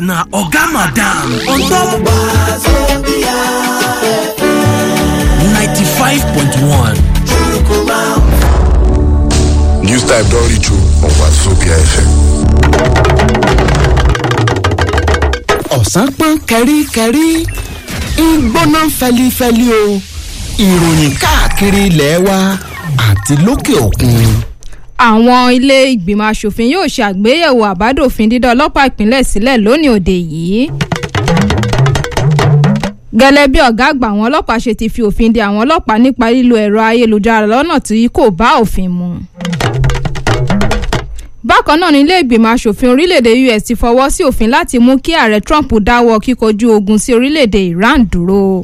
na oga madam on top 95.1 News type don reach you on Wazobia FM. ọ̀sán pọ́n kẹ́ríkẹ́rí ń gbóná fẹlifẹli o ìròyìn káàkiri ilẹ̀ wa àti lókè òkun. àwọn ilé ìgbìmọ̀ asòfin yóò ṣe àgbéyẹ̀wò àbádòfin dídá ọlọ́pàá ìpínlẹ̀ sílẹ̀ lónìí òde yìí. gẹ́lẹ́ bí ọ̀gá àgbà àwọn ọlọ́pàá ṣe ti fi òfin de àwọn ọlọ́pàá nípa lílo ẹ̀rọ ayélujára lọ́nà tí kò bá òfin mu. bákan náà ní ilé ìgbìmọ̀ asòfin orílẹ̀-èdè us ti fọwọ́ sí òfin láti mú kí ààrẹ trump dáwọ́ kíkojú ogun sí orílẹ̀-èdè iran dúró.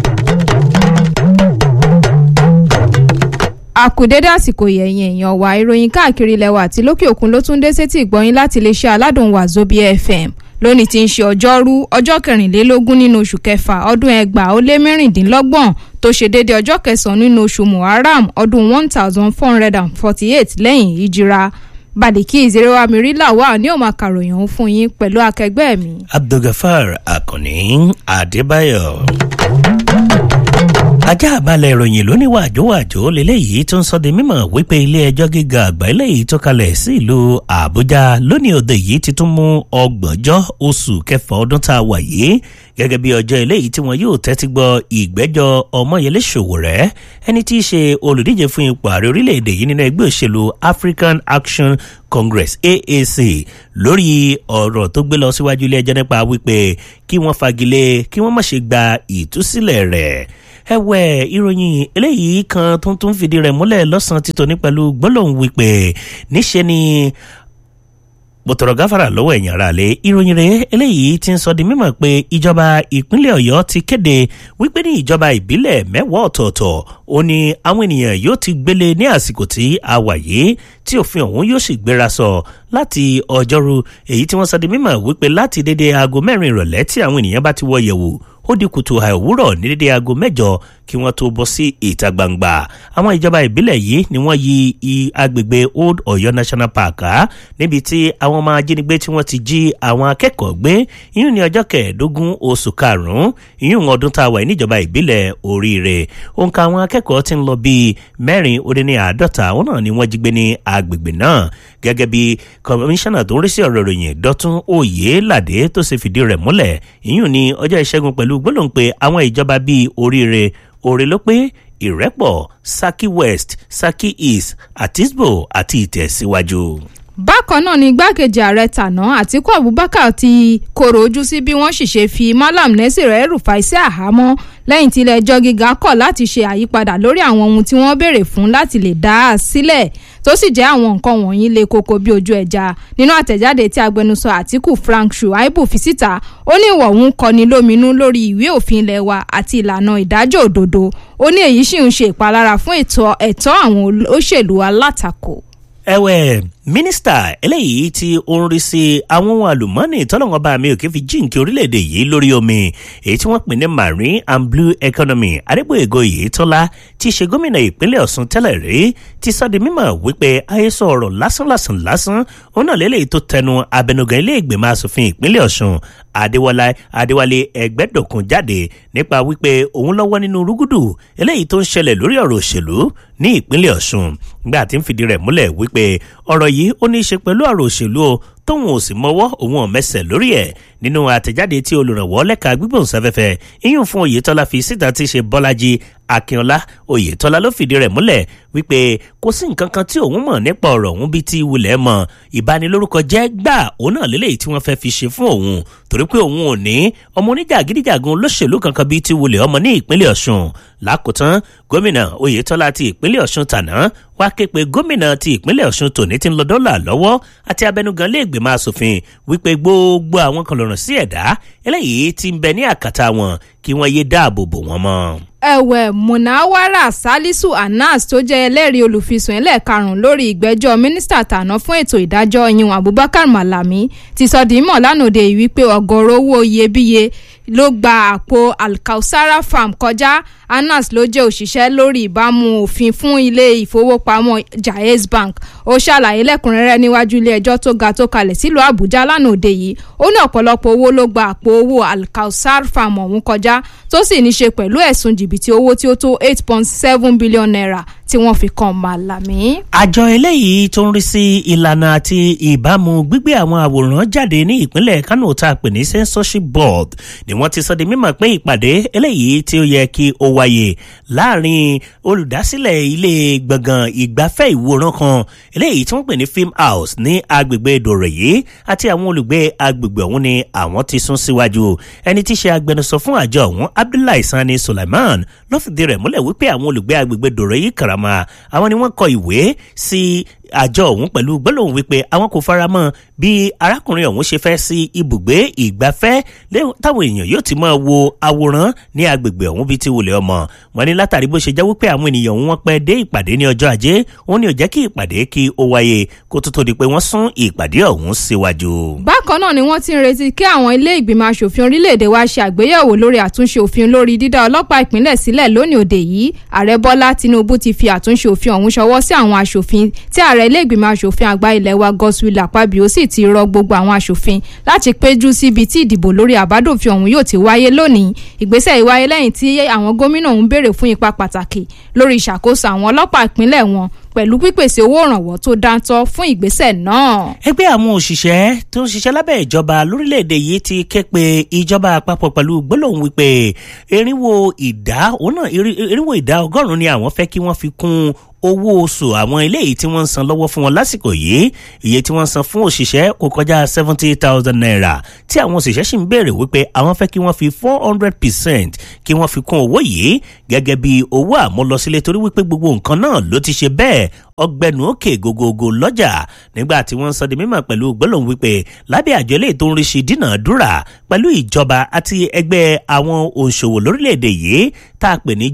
àkùdédé àsìkò yẹ̀yìn èèyàn wa ìròyìn káàkiri ilẹ̀ wa àti lókè òkun ló tún dé sétí ìgbọ́yìn láti iléeṣẹ́ aládùn wazobia fm lónìí tí ń ṣe ọjọ́rú ọjọ́ kẹrìnlélógún nínú oṣù kẹfà ọdún ẹgbàá ó lé mẹ́rìndínlọ́gbọ̀n tó ṣe déédéé ọjọ́ kẹsàn-án nínú oṣù muharram ọdún one thousand four hundred and forty-eight lẹ́yìn ìjìra bàdìkí ìzerewà mìíràn wà ní òun àkàròyìn òun fún yín pẹ̀lú akẹgbẹ́ mi. abdulgafar akànní adébáyọ̀ ajá àbálẹ̀ ìròyìn lóní wàjówàjó lélẹ́yìí tó ń sọ di mímọ̀ wípé ilé ẹjọ́ gíga àgbà eléyìí tó kalẹ̀ sí ìlú àbújá lónìí òde yìí ti tún mú ọgbọ̀njọ́ oṣù kẹfà ọdún tá a wà yìí gẹ́gẹ́ bí ọjọ́ eléyìí tí wọn yóò tẹ́tí gbọ́ ìgbẹ́jọ́ ọmọyẹlé ṣòwòrẹ́ ẹni tí í ṣe olùdíje fún ipò ààrẹ orílẹ̀-èdè yìí nínú ẹgbẹ́ òṣèlú african action congress aac lórí ọ̀rọ̀ tó gbé lọ síwájú ilé ẹjọ́ nípa wípé kí wọ́n fagilé kí wọ́n má ṣe gba ìtúsílẹ̀ rẹ̀ ẹwẹ ìròyìn eléyìí kan tó tún fìdí rẹ múlẹ lọsàn títọ ní pẹlú gbólóhùn wípé níṣẹ ni bòtọ̀rọ̀ gáfàrà lọ́wọ́ ẹ̀yìn ara lé ìròyìn rẹ̀ eléyìí ti ń sọ di mímọ̀ pé ìjọba ìpínlẹ̀ ọ̀yọ́ ti kéde wípé ní ìjọba ìbílẹ̀ mẹ́wàá ọ̀tọ̀ọ̀tọ̀ ó ní àwọn ènìyàn yóò ti gbélé ní àsìkò tí a wà yìí tí òfin ọ̀hún yóò sì gbéra sọ láti ọjọ́rú èyí tí wọ́n sọ di mímọ̀ wípé láti dédé aago mẹ́rin ìrọ̀lẹ́ tí àwọn ènìyàn bá ti wọ yẹ̀wò ó di kùtù àìwúrọ̀ ní dédé aago mẹ́jọ kí wọ́n tó bọ́ sí ìta gbangba àwọn ìjọba ìbílẹ̀ yìí ni wọ́n yí agbègbè old ọ̀yọ́ national park á níbi tí àwọn ọmọ ajínigbé tí wọ́n ti jí àwọn akẹ́kọ̀ọ́ gbé ìyún ní ọjọ́ kẹẹ̀ẹ́dógún oṣù karùn-ún ìyún ọdún tá a wà níjọba ìbílẹ̀ oríire òǹkà àwọn akẹ́kọ̀ọ́ ti ń lọ bíi mẹ́rin ó dín ní àádọ́ta àwọn náà ni wọ́n jí gbé ní agbègbè náà gẹ́gẹ́ bí kọmíṣánná tó ń rí sí ọ̀rọ̀ ìròyìn dọ́tún òye ládé tó ṣe fìdí rẹ̀ múlẹ̀ ìyún ní ọjọ́ ìṣẹ́gun pẹ̀lú gbólóhùn pé àwọn ìjọba bíi oríire òrè ló pé ìrẹ́pọ̀ saki west saki east àtisbo àti ìtẹ̀síwájú. bákan náà ni igbákejì ààrẹ tàná àtiku abubakar ti koro ojú sí bí wọ́n sì ṣe fi malam nẹ́sìrẹ́ rufai sí àhámọ́ lẹ́yìn tí ilé-ẹjọ́ gíga kọ̀ láti ṣe àyípadà lórí àwọn ohun tí wọ́n béèrè fún láti lè dá a sílẹ̀ tó sì jẹ́ àwọn nǹkan wọ̀nyí le koko bí ojú ẹja nínú àtẹ̀jáde tí agbẹnusọ àtìkù frank shuaibu fi síta ó ní ìwọ̀ òun kọni lóminú lórí ìwé òfin ilẹ̀ wa àti ìlànà ìdájọ́ òdodo ó ní èyí sì ń ṣe ìpalára fún ẹ̀tọ́ àwọn olóṣèlú alátakò ẹwẹ mínísítà eléyìí tí ó ń rí sí àwọn ohun àlùmọ́ọ́nì tọ́lọ́wọ́n bá mi ò kí fi jíǹkì orílẹ̀-èdè yìí lórí omi èyí tí wọ́n pè ní marine and blue economy adégbòyègò yìí tọ́lá tí í ṣe gómìnà ìpínlẹ̀ ọ̀sùn tẹ́lẹ̀ rí ti sọ di mímọ̀ wípé àhesọ ọ̀rọ̀ lásánlàsàn lásán òun náà lélẹ́yìí tó tẹnu abẹnugan ilé ìgbìmọ̀ asòfin ìpínlẹ̀ ọ̀sùn adéwọlá adéwálé ẹgbẹ́dọ̀kun jáde nípa wípé òun lọ́wọ́ nínú rúgúdù eléyìí tó ń ṣẹlẹ̀ lórí ọ̀rọ̀ òṣèlú ní ìpínlẹ̀ ọ̀sùn gbà tí ń fìdí rẹ̀ múlẹ̀ wípé ọ̀rọ̀ yìí ó ní í ṣe pẹ̀lú ọ̀rọ̀ òṣèlú o tóun ò sì mọwọ́ òun ò mẹsẹ̀ lórí ẹ̀ nínú àtẹ̀jáde tí olùrànwọ́ lẹ́ka gbígbóhùnsáfẹ́fẹ́ iyún fún oyetola fi síta ti ṣe bọ́lájí akínọlá oyetola ló fìdí rẹ̀ múlẹ̀ wípé kò sí nǹkan kan tí òun mọ̀ nípa ọ̀rọ̀ òun bíi ti wulẹ̀ mọ̀ ìbanilórúkọ jẹ́ gbà òun náà lélẹ́yìí tí wọ́n fẹ́ fi ṣe fún òun torí pé òun ò ní ọmọ oníjàgídíjàgun olóṣèlú kankan bíi ti wulẹ̀ ọmọ ní ìpínlẹ̀ ọ̀ṣun lákòótán gómìnà oyetola ti ìpínlẹ̀ ọ̀ṣun tàná wá ké pe gómìnà ti ìpínlẹ̀ ọ̀ṣun tòní ti ń lọ dọ́là lọ́wọ́ àti abẹnugan lé ìgbìmọ̀ asòfin wípé gbogbo àwọn kan lọ́rùn sí ẹ̀dá eléyìí ti ń bẹ ní àkàtà wọn kí wọ́n yé dáàbò bò wọ́n mọ́ ẹ̀wẹ̀ munawara salisu anas tó jẹ́ ẹlẹ́rìí olùfisùn ẹlẹ́ẹ̀karùn-ún lórí ìgbẹ́jọ́ mínísítà tàná fún ètò ìdájọ́ yìnyín abubakar malami ti sọ di mọ̀ lánàá òde yìí wípé ọgọ́rọ̀ owó iyebíye ló gba àpò alkausara farm kọjá anas ló jẹ́ òṣìṣẹ́ lórí ìbámu òfin fún ilé ìfowópamọ́ jaiz bank ó ṣàlàyé lẹ́kùnrẹ́rẹ́ níwájú ilé ẹjọ́ tó ga tó kalẹ̀ sílùú àbújá lánàá òde yìí ó ní ọ̀pọ̀lọpọ̀ owó ló gba àpò owó alkausar farm ọ̀hún kọjá tó sì ní ṣe pẹ̀lú ẹ̀sùn jìbìtì owó tí ó tó eight point seven billion naira tí wọ́n fi kan malami. àjọ eléyìí tó ń rí sí ìlànà àti ìbámu gbígbé àwọn àwòrán jáde ní ìpínlẹ̀ kánò tá a pè ní censorship board ni wọ́n ti sọ di mímọ̀ pé ìpàdé eléyìí tí ó yẹ kí ó wáyé láàrin olùdásílẹ̀ ilé gbọ̀ngàn ìgbafẹ́ ìwòran kan eléyìí tí wọ́n pè ní film house ní agbègbè dòrèyí àti àwọn olùgbé agbègbè ọ̀hún ni àwọn ti sún síwájú ẹni tí í ṣe agbẹnusọ fún àjọ ọ̀hún abdullahi sani sulaiman ló fìdí rẹ̀ múlẹ̀ wípé àwọn olùgbé agbègbè dòrèyí karama àwọn ni wọ́n kọ ìwé sí àjọ ọ̀hún pẹ̀lú gbólóhùn wípé àwọn kò fara mọ́ bí arákùnrin ọ̀hún ṣe fẹ́ sí ibùgbé ìgbafẹ́ táwọn èèyàn yóò ti máa wo àwòrán ní agbègbè ọ̀hún bíi ti wùlẹ̀ ọmọ wọn ní látàrí bó ṣe jẹ́ wípé àwọn ènìyàn ọ̀hún wọn pẹ́ dé ìpàdé ní ọjọ́ ajé òun ni ò jẹ́ kí ìpàdé kí ó wáyé kó tó tó di pé wọ́n sún ìpàdé ọ̀hún síwájú. bákan náà ni wọ́n ti ń retí kí àwọn ilé ìgbìmọ̀ asòfin orílẹ̀-èdè wa ṣe àgbéyẹ̀wò lórí àtúnṣe òfin lórí dídá ọlọ́pàá ìpínlẹ̀ sílẹ̀ lónìí òde yìí ààrẹ bọ́lá tinubu ti fi àtúnṣe òfin ọ̀hún ṣọwọ́ sí àwọn asòfin tí ààrẹ ilé ìgbìmọ̀ asòfin àgbà ilẹ̀ wa godswill akpabio sì ti rọ gbogbo àwọn asòfin láti péjú síbi tí ìdìbò lórí àbádòfin ọ̀hún yóò ti wáyé lónìí ìgbésẹ̀ yìí wáyé lẹ́yìn tí àwọn gómìnà ọ̀hún béèrè fún ipa pàtàkì lórí ìṣàkóso àwọn ọlọ́pàá ìpínlẹ̀ wọn pẹ̀lú pípèsè owó ìrànwọ́ tó dáńtọ́ fún ìgbésẹ̀ náà. ẹgbẹ́ àwọn òṣìṣẹ́ tó ń ṣiṣẹ́ lábẹ́ ìjọba lórílẹ̀‐èdè yìí ti ké pe ìjọba àpapọ̀ pẹ̀lú gbólóhùn wípé irinwó ìdá òun náà irinwó ìdá ọgọ́rùn-ún ni àwọn fẹ́ kí wọ́n fi kún owó oṣù àwọn eléyìí tí wọ́n ń san lọ́wọ́ fún wọn lásìkò yìí iye tí wọ́n ń san fún òṣìṣẹ́ kò kọjá seventy thousand naira tí àwọn òṣìṣẹ́ sì ń béèrè wípé àwọn fẹ́ kí wọ́n fi four hundred percent kí wọ́n fi kún owó yìí gẹ́gẹ́ bí owó àmúlọsílẹ̀ torí wípé gbogbo nǹkan náà ló ti ṣe bẹ́ẹ̀ ọgbẹnu òkè gogogo lọ́jà nígbà tí wọ́n ń sọ di mímọ̀ pẹ̀lú gbólóhùn wípé lábẹ́ àjọ eléyìí tó ń rí sí dínàdúrà pẹ̀lú ìjọba àti ẹgbẹ́ àwọn òǹṣòwò lórílẹ̀‐èdè yìí tá a pè ní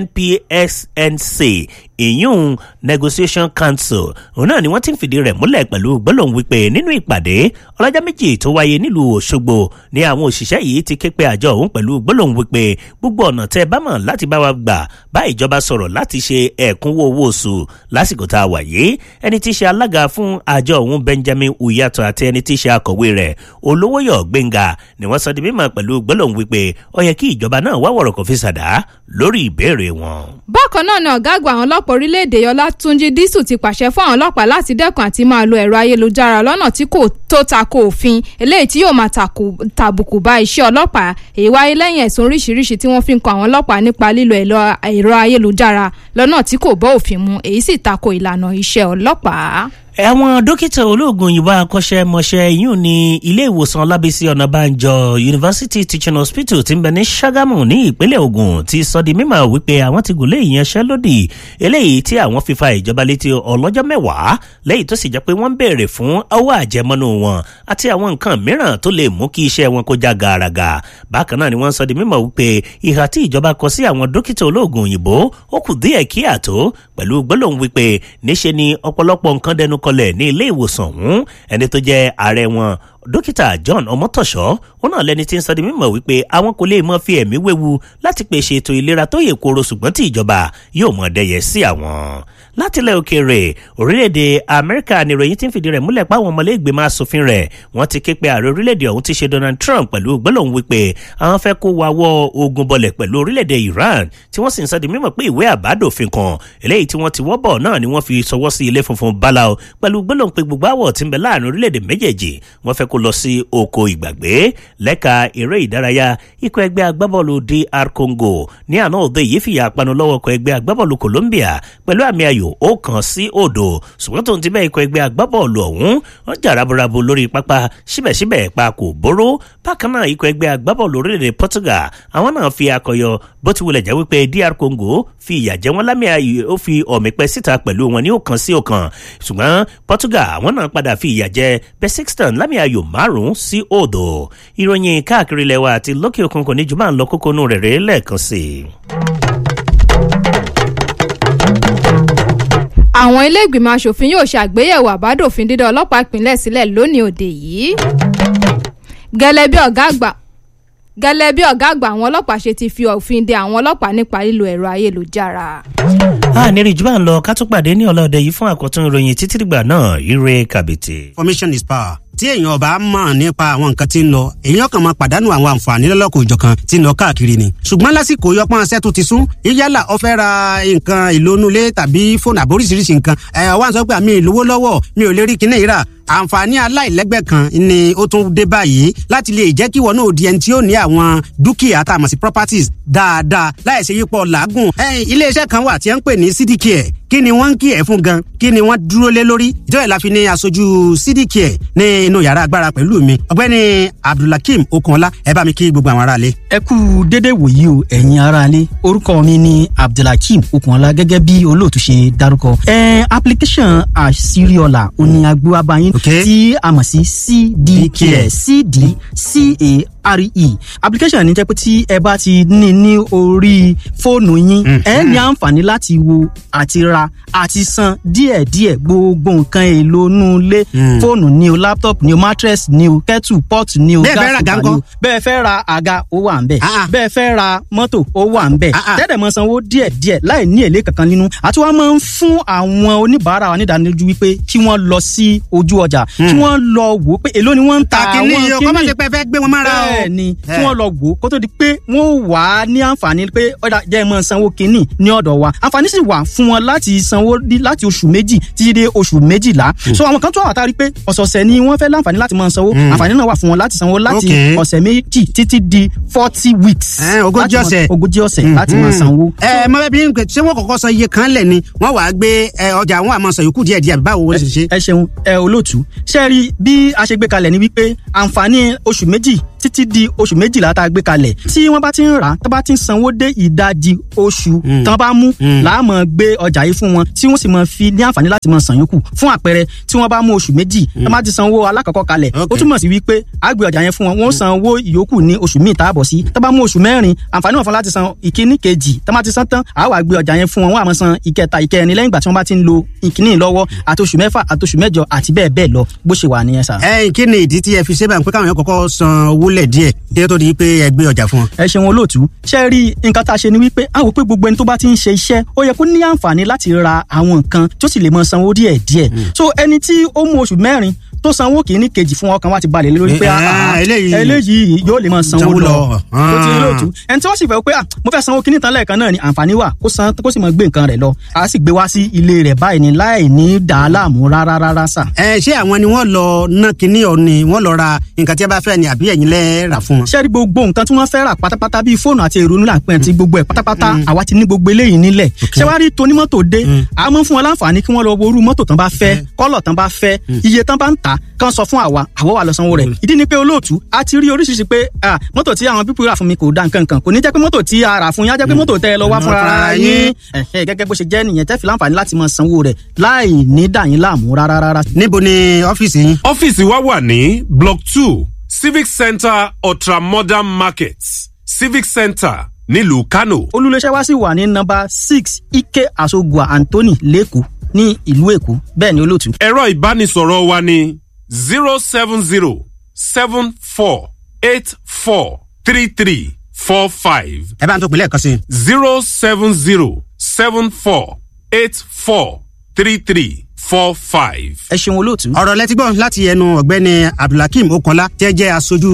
jnpsnc ìyún negotiation council òun náà ni wọ́n ti ń fìdí rẹ̀ múlẹ̀ pẹ̀lú gbólóhùn wípé nínú ìpàdé ọlọ́jọ́ méjì tó wáyé nílùú òṣogbo ni àwọn òṣìṣẹ́ yìí ti ké pe àjọ òun pẹ̀lú gbólóhùn wípé gbogbo ọ̀nà tẹ́ ẹ bá mọ̀ láti bá wa gbà bá ìjọba sọ̀rọ̀ láti ṣe ẹ̀kúnwó owó oṣù lásìkò tá a wà yìí ẹni tí í ṣe alága fún àjọ òun benjamin uyato àti ẹni tí í ṣe akọ̀wé rẹ̀ olówóyọ̀ gbẹ̀ngà ni wọ́n sọ di mímọ̀ pẹ̀lú gbólóhùn wípé ó yẹ kí ìjọba náà wá wọ̀rọ̀ kò fi ṣàdá lórí ìbéèrè wọn. bákan náà ni ọ̀gá àgbà àwọn ọlọ́pàá orílẹ̀-èdè yọlá túnjí dísù ti pàṣẹ fún àwọn ọlọ́pàá láti dẹ́kun àti máa lo ẹ̀rọ ayélujára lọ́nà tí kò tó tako òfin eléyìí tí yóò máa tàbùkù bá iṣẹ́ ọlọ́pàá èyí wáyé lẹ́yìn ẹ̀sùn oríṣiríṣi tí wọ́n fi ń kan àwọn ọlọ́pàá nípa lílo ẹ̀rọ ayélujára lọ́nà tí kò bọ́ òfin mu èyí sì tako ìlànà iṣẹ́ ọlọ́pàá àwọn dókítà olóògùn òyìnbó akọ́ṣẹ́mọṣẹ́ yìí ní ilé ìwòsàn ọlábísí ọ̀nàbànjọ university teaching hospital ti ń bẹ ní ṣàgámù ní ìpínlẹ̀ ogun ti sọ di mímọ̀ wípé àwọn ti gùn lé ìyanṣẹ́lódì eléyìí tí àwọn fi fa ìjọba létí ọlọ́jọ́ mẹ́wàá lẹ́yìn tó sì jẹ́ pé wọ́n ń béèrè fún owó àjẹmọ́nú wọn àti àwọn nǹkan mìíràn tó lè mú kí iṣẹ́ wọn kó já gàràgà bákan náà ni wọ́n sọ di mímọ̀ wípé ìhà tí ìjọba kọ sí àwọn dókítà olóògùn òyìnbó ó kù díẹ̀ kí àtó pẹ̀lú gbólóhùn wípé níṣe ni ọ̀pọ̀lọpọ̀ nǹkan dẹnu kọlẹ̀ ní ilé ìwòsàn ọ̀hún ẹni tó jẹ́ ààrẹ wọn dókítà john ọmọtọ̀ṣọ́ wọn náà lẹni tí ń sọ di mímọ̀ wípé àwọn kò lè mọ fi ẹ̀mí wéwu láti pèsè ètò ìlera tó yè koro ṣùgbọ́n tí ìjọba yóò mọ̀ dẹyẹ sí àwọn látìlẹ̀ òkèèrè orílẹ̀-èdè amẹ́ríkà ni ìròyìn ti ń fìdí rẹ̀ múlẹ̀ páwọn ọmọlẹ́gbẹ̀mọ asòfin rẹ̀ wọ́n ti ké pe ààrẹ orílẹ̀-èdè ọ̀hún ti ṣe donald trump pẹ̀lú gbólóhùn wípé àwọn fẹ́ kó wa wọ́ ogun bọlẹ̀ pẹ̀lú orílẹ̀-èdè iran tí wọ́n sì ń sọ di mímọ̀ pé ìwé àbádòfin kan eléyìí tí wọ́n ti wọ́ bọ̀ náà ni wọ́n fi sọwọ́ sí ilé funfun báláwo pẹ̀lú gbólóhùn pé gbogbo àwọ̀ tí ń bẹ láàrin orílẹ̀-èdè méjèèjì wọ́n fẹ́ kó lọ sí oko ìgbàgbé lẹ́ka eré ìdárayá ikọ̀ ẹgbẹ́ agbábọ́ọ̀lù dr congo ní àná òde yìí fìyà panu lọ́wọ́ ikọ̀ ẹgbẹ́ agbábọ́ọ̀lù colombia pẹ̀lú àmì ayò ó kan sí òdo ṣùgbọ́n tó ń ti bẹ́ẹ̀ ikọ̀ ẹgbẹ́ agbábọ́ọ̀lù ọ̀hún wọ́n jà raburabu lórí pápá síbẹ̀síbẹ̀ pa kò bóró bákan náà ikọ̀ ẹgbẹ́ agbábọ́ọ̀lù orílẹ̀-èdè portugal àwọn náà fi akọyọ bó ti wulẹ̀ jẹ́ wípé dr congo fi ìyà jẹ wọ́n lámì ayò ó fi ọ̀mì pẹ́ síta pẹ̀lú wọn ní òkan sí òkan ṣùgbọ́n portugal àwọn náà padà fi ìyà jẹ besixton lámì ayò márùn-ún sí òdo ìròyìn káàkiri ilẹ̀ wa àti lókè òkun kò ní jù máa ń lọ kókó nù rẹ̀ rẹ̀ lẹ́ẹ̀kan sí i. àwọn ilé ìgbìmọ̀ asòfin yóò ṣe àgbéyẹ̀wò àbádòfin dídá ọlọ́pàá ìpínlẹ̀ sílẹ̀ lónìí òde yìí gẹ́lẹ́ bí ọ̀gá àgbà gẹ́lẹ́ bí ọ̀gá àgbà àwọn ọlọ́pàá ṣe ti fi òfin de àwọn ọlọ́pàá nípa lílo ẹ̀rọ ayélujára. a ní rí jù bá ń lọ ká tún pàdé ní ọlọ́dẹ yìí fún àkọ́tún ìròyìn títí dìgbà náà ire kàbìtì. information is power tí èèyàn ọba mọ̀ nípa àwọn nǹkan tí ń lọ èèyàn kan máa pàdánù àwọn àǹfààní lọ́lọ́kọ̀ òjọ̀kan tí ń lọ káàkiri ni. ṣùgbọ́n lásìkò yọpọ́n aṣẹ́ tó ti sún yálà ó fẹ́ ra nǹkan ìlónúlé tàbí fóònù àbóríṣiríṣi nǹkan ẹ̀ wá ń sọ pé àmì ìlówó lọ́wọ́ mi ò lè rí kinní yìí rà àǹfààní aláìlẹ́gbẹ́ kan ni ó tún dé báyìí láti lè jẹ́ kí wọn náà di ẹni tí ó ní àwọn dúkìá tá a mọ̀ sí properties dáadáa láì ṣe yípo làágùn. iléeṣẹ́ kan wà tí wọ́n ń pè ní cdcare kí ni wọ́n ń kí ẹ̀ fún gan kí ni wọ́n dúró lé lórí ìjọba ìlàfi ní aṣojú cdcare ní inú yàrá agbára pẹ̀lú mi ọ̀gbẹ́ni abdulhakeem okunọlá ẹ bá mi kí gbogbo àwọn aráalé. ẹ kú dédé wòyí o ẹ̀yin aráalé orúkọ mi ni abdulhakeem okunọlá gẹ́gẹ́ bí olóòtú ṣe dárúkọ. ẹ application àṣírí-ọ̀la òní agbóhábáyín Okay. tí a mọ̀ sí cdcare cdcare application ní jẹ́ pé tí ẹ bá ti ní ní orí fóònù yín ẹ ní àǹfààní láti wo àti ra àti san díẹ̀díẹ̀ gbogbo nǹkan èlò inú ilé fóònù ni o laptop ni o mattress ni o kettle pot ni o Bẹ́ẹ̀ fẹ́ ra àga cooker ni o ńkọ́? bẹ́ẹ̀ fẹ́ ra àga ó wà ń bẹ̀ Ah, ah. bẹ́ẹ̀ fẹ́ ra mọ́tò ó wà ń bẹ̀ Ah, ah. tẹ́tẹ̀ mọ́ sanwó díẹ̀díẹ̀ láì ní èlé kankan nínú àti wọ́n máa ń fún àwọn oníbàárà wa nídánilójú wípé kí wọ́n lọ sí ojú ọjà kí wọ́n lọ wò ó pé èló ni wọ́n ń ta kàkínní àwọn yìí o kọ́ má ṣe pé ẹ fẹ́ gbé wọn mára o. bẹ́ẹ̀ ni Eh. kí wọ́n lọ wò ó kó tó di pé wọ́n wà á ní àǹfààní pé ọ̀dà jẹ́ ẹ máa sanwó kínní ní ọ̀dọ̀ wa àǹfààní sì wà fún wọn láti sanwó dí- láti oṣù méjì títí dé oṣù méjìlá so àwọn kan tó wà tá a rí pé ọ̀sọ̀ọ̀sẹ̀ ni wọ́n fẹ́ láǹfààní láti máa sanwó àǹfààní náà wà fún wọn láti sanwó láti Okay. ọ̀sẹ̀ méjì títí di forty weeks Eh, ogójì láti máa- ọ̀sẹ̀. ogójì ọ̀sẹ̀ láti máa sanwó. ẹ mọ bẹẹ bí n pè ṣé wọn kọ́kọ́ san iye kan lẹ ni wọn wàá gbé ẹ, ọjà àwọn àmọ sàn yòókù díẹ̀ díẹ̀ báwo wọn ṣe ṣe. ẹ ṣeun ẹ olóòtú ṣe rí bí a ṣe gbé kalẹ̀ ni wípé àǹfààní oṣù méjì títí di oṣù méjìlá tá a gbé kalẹ̀ tí wọ́n bá ti ń rà á tó bá ti ń sanwó dé ìdajì oṣù tán bá mú láàmú gbé ọjà yìí fún wọn tí wọ́n sì máa fi ní àǹfààní láti máa san yòókù fún àpẹẹrẹ tí wọ́n bá mú oṣù méjì tó bá ti sanwó alákọ̀ọ́kọ́ kalẹ̀ ó Okay. túmọ̀ sí wípé a gbé ọjà yẹn fún wọn wọ́n san owó ìyókù ní oṣù míì tá a bọ̀ sí tó bá mú oṣù mẹ́rin àǹfààní wọn fún láti san ìkíní kejì tó bá ti san tán a wá gbé ọjà yẹn fún wọn wọ́n á máa san ìkẹta ìkẹrin lẹ́yìn ìgbà tí wọ́n bá ti ń lo ìkíní lọ́wọ́ àti oṣù mẹ́fà àti oṣù mẹ́jọ àti bẹ́ẹ̀ bẹ́ẹ̀ lọ bó ṣe wà nìyẹn sà. ẹ kí ni ìdí tí ẹ fi ṣe báyìí pé káwọn yẹn kọ́kọ́ san owó lẹ díẹ̀ kí ẹ tó di pé ẹ gbé ọjà fún wọn. ẹ ṣeun olóòtú ṣe rí nǹkan tá a ṣe ni wípé a wò pé gbogbo ẹni tó bá ti ń ṣe iṣẹ́ ó yẹ kó ní àǹfààní láti ra àwọn nǹkan tó sì lè mọ sanwó díẹ̀ díẹ̀ so ẹni tí ó mú oṣù mẹ́rin tó sanwó kìíní kejì fún ọkàn wa ti balẹ̀ lé lórí pé Eh, ah, ah, eléyìí- eléyìí yóò lè mọ sanwó Sanwó lọ lọ. tó ti rí Ah. olóòtú ẹni tí wọ́n sì fẹ́ pé ah, mo fẹ́ sanwó kìíní tán lẹ́ẹ̀kan náà ni àǹfààní wà kó san kó sì mọ gbé nǹkan rẹ̀ lọ a sì gbé wá sí ilé rẹ̀ báyìí ni láì ní dàá láàmú rárá rárá sà. ẹ ṣé àwọn ni wọn lọ ná kinní ọ ni wọn lọ ra nǹkan tí ẹ bá fẹ́ ni àbí ẹ̀yin lẹ rà fún wọn. ṣé rí gbogbo nǹkan tí wọ́n fẹ́ rà pátápátá bíi fóònù àti ìrònú làpẹ́ àti gbogbo ẹ̀ pátápátá àwa ti ní gbogbo eléyìí nílẹ̀ ṣé wàá rí tonímọ́tò dé a mọ̀ fún wọn láǹfààní kí wọ́n lọ wo irú mọ́tò tán bá fẹ́ kọ́lọ̀ tán bá fẹ́ iye tán bá ń tà kán sọ fún àwa àwa wà lọ sanwó rẹ̀ ìdí ni pé olóòtú a ti rí oríṣiríṣi pé ah, mọ́tò tí àwọn pípọ̀ rà fún mi kò da nǹkan kan kò ní jẹ́ pé mọ́tò tí a rà fún yín á jẹ́ pé mọ́tò tẹ́ ẹ lọ wá fúnra ara yín Ẹ̀hẹ́, gẹ́gẹ́ bó ṣe jẹ́ nìyẹn tẹ́ fi láǹfààní láti máa sanwó rẹ̀ láì ní dà yín láàmú rárá rárá níbo ni ọ́fíìsì yín. ọ́fíìsì wa wà ní block two civic centre ultramodern market civic centre nílùú kano. olùléṣẹ́ wa sì wà ní nọ́mbà six ike asogua anthony lẹ́kọ̀ọ́ ní ìlú èkó bẹ́ẹ̀ ni olóòtú. ẹ̀rọ ìbánisọ̀rọ̀ wa ní zero seven zero seven four eight four three three four five ẹ bá ń tó pinlẹ̀ kan sí i. zero seven zero seven four eight four three three four five. ẹ ṣeun olóòtú. ọ̀rọ̀ lẹ́tí gbọ́n láti ẹnu ọ̀gbẹ́ni abdulhakeem okanla tẹ́ jẹ́ aṣojú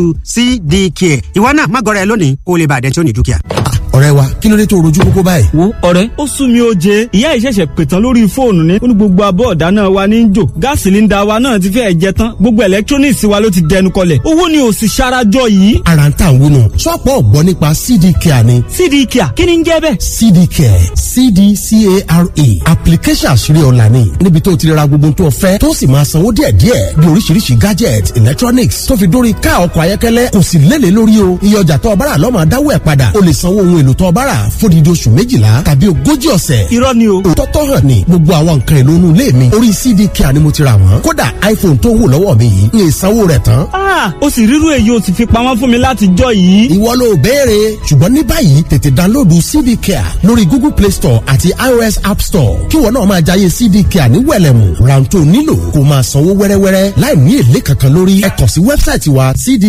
cdk ìwọ náà má gọra ẹ lónìí kó o lè bàdẹ́ tí ó ní dúkìá. ọ̀rẹ́ wa kí ló dé tó rojú kókó báyìí. wo ọ̀rẹ́ ó sún mi ó jẹ ìyá ìṣẹ̀ṣẹ̀ pètàn lórí fóònù ni ó ní gbogbo abọ́ ọ̀dáná wa ní í jò gáàsì sílíńdà wa náà ti fẹ́ẹ̀ jẹ tán gbogbo electronics wa ló ti dẹnu kọlẹ̀ owó ni ò sì ṣarajọ yìí. ara ń tà ń wúnu ṣọ́ọ̀pù ọ̀gbọ́ nípa cd care ni cd kia kí ni ń jẹ́ bẹ́ẹ̀. cd care cdcare application àṣírí ọ̀la ni níbi tó ti lè ra gbogbo tó fẹ́ tó sì máa sanwó díẹ̀díẹ̀ bí oríṣiríṣi gadget electronics tó fi dórí ká ọkọ̀ ayọ́kẹ́lẹ́ kò sì lélẹ̀ lórí o iye ọjà tó ọbára lọ́mọ adáwọ̀ ẹ̀ padà o lè sanwó ohun èlò tó ọbára fódìdí oṣù méjìlá tàbí ogójì ọ̀sẹ̀ irọ́ ni o. tọ́tọ́ hàn ní gbogbo àwọn nǹkan èlò inú ilé mi orí cd care ni mo ti rà wọ́n kódà iphone tó wù lọ́wọ́ mi yìí ní ìsanwó rẹ̀ tán Ah, ó sì rírú èyí ó sì fi pamọ́ fún mi láti jọ yìí. ìwọ ló béèrè ṣùgbọ́n ní báyìí tètè dánlóòdù cd care lórí google play store àti ios app store kí wọn náà máa jayé cd care ní wẹ̀lẹ̀mù rántó nílò kó máa sanwó wẹ́rẹ́wẹ́rẹ́ láì ní èlé kankan lórí ẹ kàn sí wẹ́bsáìtì wa cd